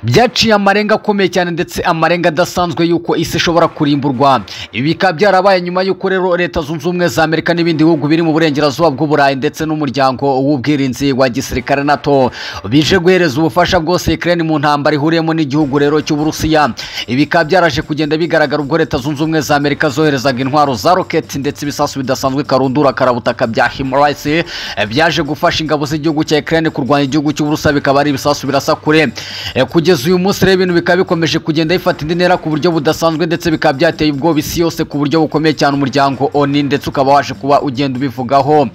byaciye amarenga akomeye cyane ndetse amarenga adasanzwe y'uko isi ishobora kurimburwa ibi bikaba byarabaye nyuma y'uko rero leta zunze ubumwe za amerika n'ibindi bihugu biri mu burengerazuba bw'uburayi ndetse n'umuryango w'ubwirinzi wa gisirikare nato bije guhereza ubufasha bwose ikirere mu ntambara ihuriyemo n'igihugu rero cy'uburusiya ibi bikaba byaraje kugenda bigaragara ubwo leta zunze ubumwe za amerika zoherezaga intwaro za roketi ndetse ibisasu bidasanzwe karundura karabutaka bya himurayisi byaje gufasha ingabo z'igihugu cya ikirere kurwanya igihugu cy'uburusiya bikaba ari ibisasu birasa kure kugeza uyu munsi rero ibintu bikaba bikomeje kugenda bifata indi ntera ku buryo budasanzwe ndetse bikaba byateye ubwoba isi yose ku buryo bukomeye cyane umuryango oni ndetse ukaba waje kuba ugenda ubivugaho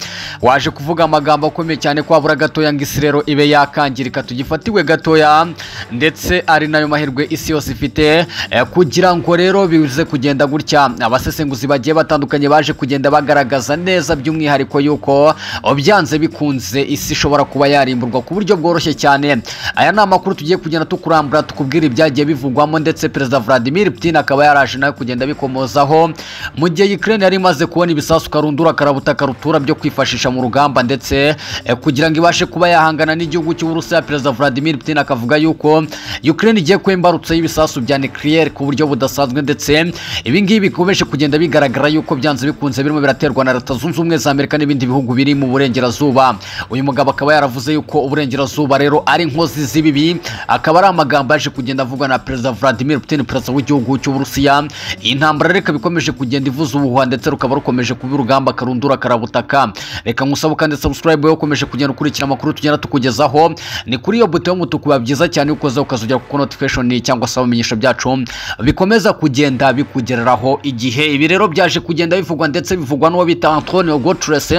waje kuvuga amagambo akomeye cyane ko habura gatoya ngo isi rero ibe yakangirika tugifatiwe gatoya ndetse ari nayo mahirwe isi yose ifite kugira ngo rero bize kugenda gutya abasesenguzi bagiye batandukanye baje kugenda bagaragaza neza by'umwihariko yuko byanze bikunze isi ishobora kuba yarimburwa ku buryo bworoshye cyane aya ni amakuru tugiye kugenda tukurambura tukubwira ibyagiye bivugwamo ndetse perezida Vladimir Putin akaba yaraje nawe kugenda bikomozaho mu gihe Ukraine yari imaze kubona ibisasu karundura karabutaka rutura byo kwifashisha mu rugamba ndetse kugira ngo ibashe kuba yahangana n'igihugu cy'Uburusiya perezida Vladimir Putin akavuga yuko Ukraine igiye kuba imbarutso y'ibisasu bya nucleaire ku buryo budasanzwe ndetse ibi ngibi bikomeje kugenda bigaragara yuko byanze bikunze birimo biraterwa na leta zunze ubumwe za Amerika n'ibindi bihugu biri mu burengerazuba uyu mugabo akaba yaravuze yuko uburengerazuba rero ari inkozi z'ibibi akaba ari amagambo yaje kugenda avugwa na perezida Vladimir Putin perezida w'igihugu cy'Uburusiya iyi ntambara reka bikomeje kugenda ivuza ubuhuha ndetse rukaba rukomeje kuba urugamba karundura karabutaka reka nkusabe kandi subscribe wowe ukomeje kugenda ukurikira amakuru tugenda tukugezaho ni kuri iyo buto y'umutuku biba byiza cyane uko uza ukazogera ku notification cyangwa se ibimenyesho byacu bikomeza kugenda bikugereraho igihe ibi rero byaje kugenda bivugwa ndetse bivugwa n'uwo bita Antonio Guterres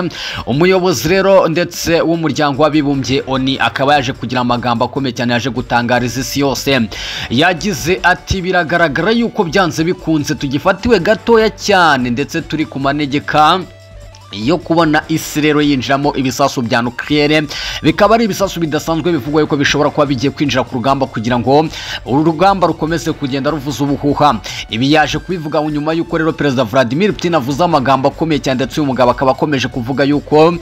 umuyobozi rero ndetse w'umuryango w'abibumbye ONU akaba yaje kugira amagambo akomeye cyane yaje gutangariza isi yose yagize ati biragaragara yuko byanze bikunze tugifatiwe gatoya cyane ndetse turi ku manegeka yo kubona isi rero yinjiramo ibisasu bya nukiliyere bikaba ari ibisasu bidasanzwe bivugwa yuko bishobora kuba bigiye kwinjira ku rugamba kugira ngo uru rugamba rukomeze kugenda ruvuza ubuhuha ibi yaje kubivuga nyuma y'uko rero perezida Vladimir Putin avuze amagambo akomeye cyane ndetse uyu mugabo akaba akomeje kuvuga yuko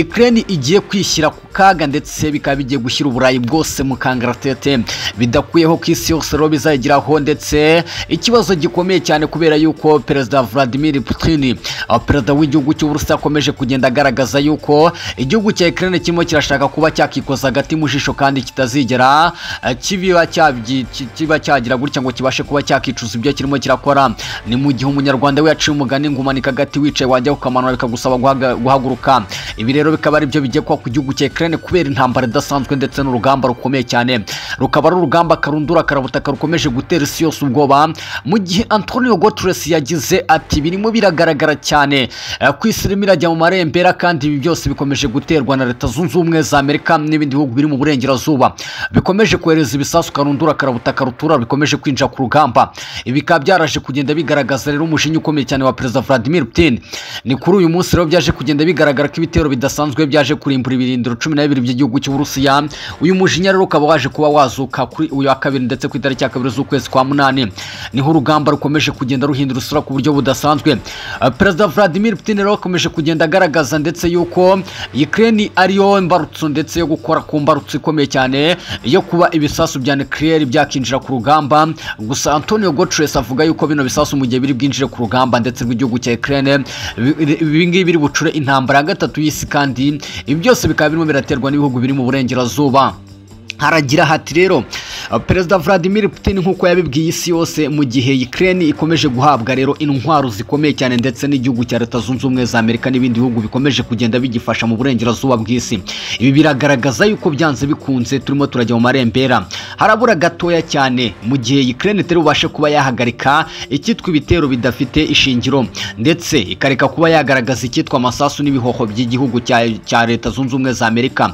Ukraine igiye kwishyira ku kaga ndetse bikaba bigiye gushyira uburayi bwose mu kangaratete bidakuyeho ko isi yose rero bizageraho ndetse ikibazo gikomeye cyane kubera yuko perezida Vladimir Putin perezida w'igihugu cy'Uburusiya akomeje kugenda agaragaza yuko igihugu cya Ukraine kirimo kirashaka kuba cyakikoza hagati mu jisho kandi kitazigera kibiba kiba cyagira gutya ngo kibashe kuba cyakicuza ibyo kirimo kirakora ni mu gihe umunyarwanda we yaciye umugani ngumanika agati wicaye wajya kukamanura bikagusaba guhaguruka ibi rero bikaba ari byo bigiye kuba ku gihugu cya Ukraine kubera intambara idasanzwe ndetse n'urugamba rukomeye cyane rukaba ari urugamba karundura karabutaka rukomeje gutera isi yose ubwoba mu gihe Antonio Guterres yagize ati birimo biragaragara cyane ku isi irimo irajya mu marembera kandi ibi byose bikomeje guterwa na leta zunze ubumwe za amerika n'ibindi bihugu biri mu burengerazuba bikomeje kohereza ibisasu karundura karabutaka rutura bikomeje kwinjira ku rugamba ibi bikaba byaraje kugenda bigaragaza rero umushinga ukomeye cyane wa perezida Vladimir Putin ni kuri uyu munsi rero byaje kugenda bigaragara ko ibitero bidasanzwe byaje kurimbura ibirindiro cumi na bibiri by'igihugu cy'uburusiya uyu mushinya rero ukaba waje kuba wazuka kuri uyu wa kabiri ndetse ku itariki ya kabiri z'ukwezi kwa munani niho urugamba rukomeje kugenda ruhindura isura ku buryo budasanzwe perezida Vladimir Putin rero akomeje kugenda agaragaza ndetse yuko Ukraine ariyo mbarutso ndetse yo gukora ku mbarutso ikomeye cyane yo kuba ibisasu bya nucleaire byakinjira ku rugamba gusa Antonio Guterres avuga yuko bino bisasu mu gihe biri bwinjire ku rugamba ndetse rw'igihugu cya Ukraine ibi ngibi biri bucure intambara ya gatatu y'isi kandi ibi byose bikaba birimo biraterwa n'ibihugu biri mu burengerazuba haragira hati rero perezida Vladimir Putin nk'uko yabibwiye isi yose mu gihe Ukraine ikomeje guhabwa rero intwaro zikomeye cyane ndetse n'igihugu cya leta zunze ubumwe za Amerika n'ibindi bihugu bikomeje kugenda bigifasha mu burengerazuba bw'isi ibi biragaragaza yuko byanze bikunze turimo turajya mu marembera harabura gatoya cyane mu gihe Ukraine itari bubashe kuba yahagarika icyitwa ibitero bidafite ishingiro ndetse ikareka kuba yagaragaza icyitwa amasasu n'ibihoho by'igihugu cya leta zunze ubumwe za Amerika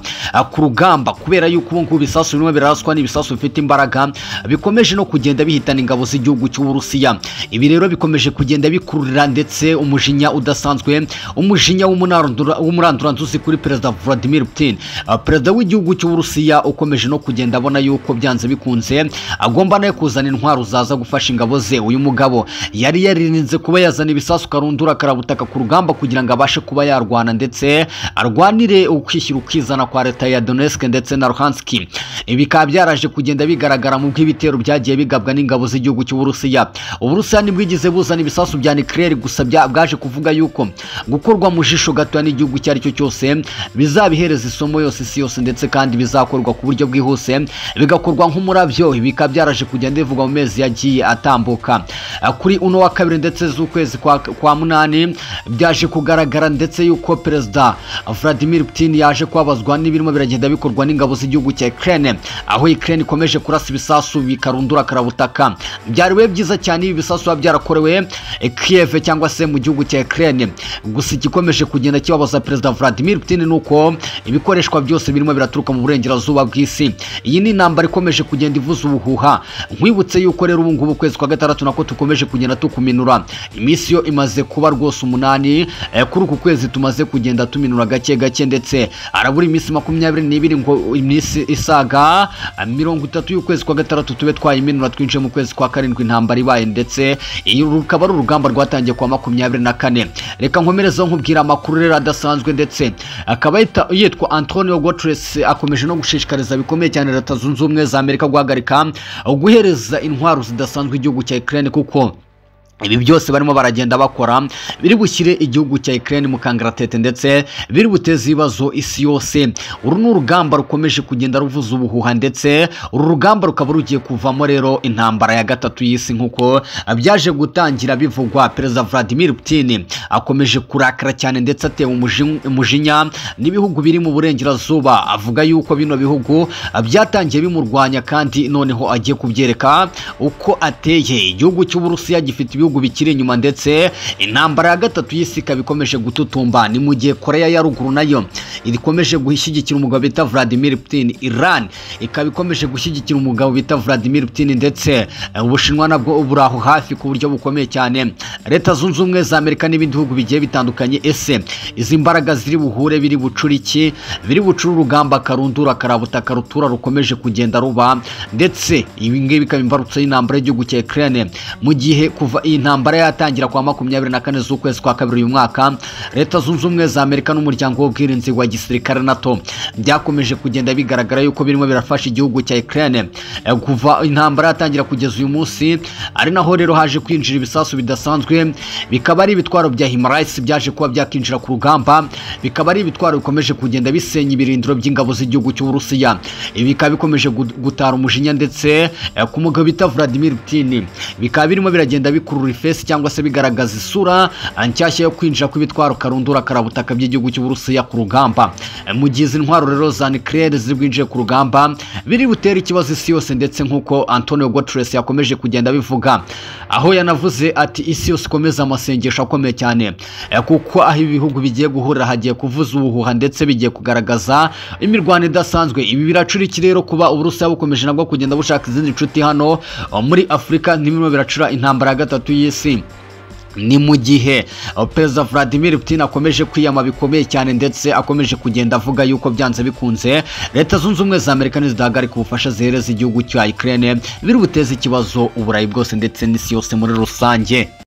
ku rugamba kubera yuko ubu ngubu ibisasu bimwe biraswa n'ibisasu bifite imbaraga bikomeje no kugenda bihitana ingabo z'igihugu cy'uburusiya ibi rero bikomeje kugenda bikururira ndetse umujinya udasanzwe umujinya w'umuranduranzuzi kuri perezida Vladimir Putin perezida w'igihugu cy'uburusiya ukomeje no kugenda abona yuko byanze byanze bikunze agomba nawe kuzana intwaro zaza gufasha ingabo ze uyu mugabo yari yaririnze kuba yazana ibisasu karundura karabutaka ku rugamba kugira ngo abashe kuba yarwana ndetse arwanire ukwishyira ukizana kwa leta ya Donetsk ndetse na Luhansk ibi bikaba byaraje kugenda bigaragara mu bw'ibitero byagiye bigabwa n'ingabo z'igihugu cy'uburusiya uburusiya ntibwigeze buzana ibisasu bya nuclear gusa bya- bwaje kuvuga yuko gukorwa mu jisho gatoya n'igihugu icyo ari cyo cyose bizabihereza isomo yose isi yose ndetse kandi bizakorwa ku buryo bwihuse bigakorwa nk'umurabyo ibi bikaba byaraje kugenda bivugwa mu mezi yagiye atambuka Ah, kuri uno wa kabiri ndetse z'ukwezi kwa, kwa munani byaje kugaragara ndetse yuko perezida Vladimir Putin yaje kwabazwa n'ibirimo biragenda bikorwa n'ingabo z'igihugu cya Ukraine aho Ukraine ikomeje kurasa ibisasu bikarundura karabutaka byari bibe byiza cyane ibi bisasu biba byarakorewe eh, Kiev cyangwa se mu gihugu cya Ukraine gusa igikomeje kugenda kibabaza perezida Vladimir Putin ni uko ibikoreshwa byose birimo biraturuka mu burengerazuba bw'isi iyi ni intambara ikomeje kugenda ivuza ubuhuha nkwibutse yuko rero ubu ngubu ukwezi kwa gatandatu nako tukomeje kugenda tukuminura iminsi yo imaze kuba rwose umunani eh, kuri uku kwezi tumaze kugenda tuminura gake gake ndetse harabura iminsi makumyabiri n'ibiri ngo iminsi isaga eh, mirongo itatu y'ukwezi kwa gatandatu tube twayiminura twinjiye mu kwezi kwa karindwi intambara ibaye ndetse iyi rukaba ari urugamba rwatangiye kwa makumyabiri na kane reka nkomerezeho nkubwira amakuru rero adasanzwe ndetse akaba yita- yitwa antonio gotres akomeje no gushishikariza bikomeye cyane leta zunze ubumwe za amerika guhagarika guhereza intwaro zidasanzwe igihugu cya ukraine kuko ibi byose barimo baragenda bakora biri bushyire igihugu cya Ukraine mu kangaratete ndetse biri buteze ibibazo isi yose uru ni urugamba rukomeje kugenda ruvuza ubuhuha ndetse uru rugamba rukaba rugiye kuvamo rero intambara ya gatatu y'isi nk'uko byaje gutangira bivugwa perezida Vladimir Putin akomeje kurakara cyane ndetse atewe umujinya- umujinya n'ibihugu biri mu burengerazuba avuga yuko bino bihugu byatangiye bimurwanya kandi noneho agiye kubyereka uko ateye igihugu cy'uburusiya gifite ibihugu bikiri inyuma ndetse intambara ya gatatu y'isi ikaba ikomeje gututumba ni mu gihe koreya ya ruguru nayo ikomeje gushyigikira umugabo bita vladimir putin iran ikaba ikomeje gushyigikira umugabo bita vladimir putin ndetse eh, ubushinwa nabwo buri aho hafi ku buryo bukomeye cyane leta zunze ubumwe za amerika n'ibindi bihugu bigiye bitandukanye ese izi mbaraga ziri buhure biri bucura iki biri bucura urugamba karundura karabutaka rutura rukomeje kugenda ruba ndetse ibi ngibi bikaba imbarutso y'intambara y'igihugu cya Ukraine mu gihe kuva iyi ntambara yatangira kwa makumyabiri na kane z'ukwezi kwa kabiri uyu mwaka leta zunze ubumwe za Amerika n'umuryango w'ubwirinzi wa gisirikare NATO byakomeje kugenda bigaragara yuko birimo birafasha igihugu cya Ukraine Eh, kuva intambara yatangira kugeza uyu munsi ari naho rero haje kwinjira ibisasu bidasanzwe bikaba ari ibitwaro bya Himalayas byaje kuba byakinjira ku rugamba bikaba ari ibitwaro bikomeje kugenda bisenya ibirindiro by'ingabo z'igihugu cy'Uburusiya ibi bikaba bikomeje gu- gutara umujinya ndetse eh, ku mugabo bita Vladimir Putin bikaba birimo biragenda bikurura ifesi cyangwa se bigaragaza isura eh, nshyashya yo kwinjira kw'ibitwaro karundura karabutaka by'igihugu cy'Uburusiya ku rugamba Eh, mu gihe izi ntwaro rero za nuclear ziri bwinjiye ku rugamba biri butere ikibazo isi yose ndetse nk'uko Antonio Guterres yakomeje kugenda abivuga aho yanavuze ati isi yose ikomeza amasengesho akomeye cyane Eh, kuko aho ibihugu bigiye guhurira hagiye kuvuza ubuhuha ndetse bigiye kugaragaza imirwano idasanzwe ibi biracura iki rero kuba uburusiya bukomeje nabwo kugenda bushaka izindi nshuti hano eh, muri afurika ntibirimo biracura intambara ya gatatu y'isi ni mu gihe uh, perezida Vladimir Putin akomeje kwiyama bikomeye cyane ndetse akomeje kugenda avuga yuko byanze bikunze leta zunze ubumwe za Amerika nizidahagarika ubufasha zihereza igihugu cya Ukraine biri buteze ikibazo uburayi bwose ndetse n'isi yose muri rusange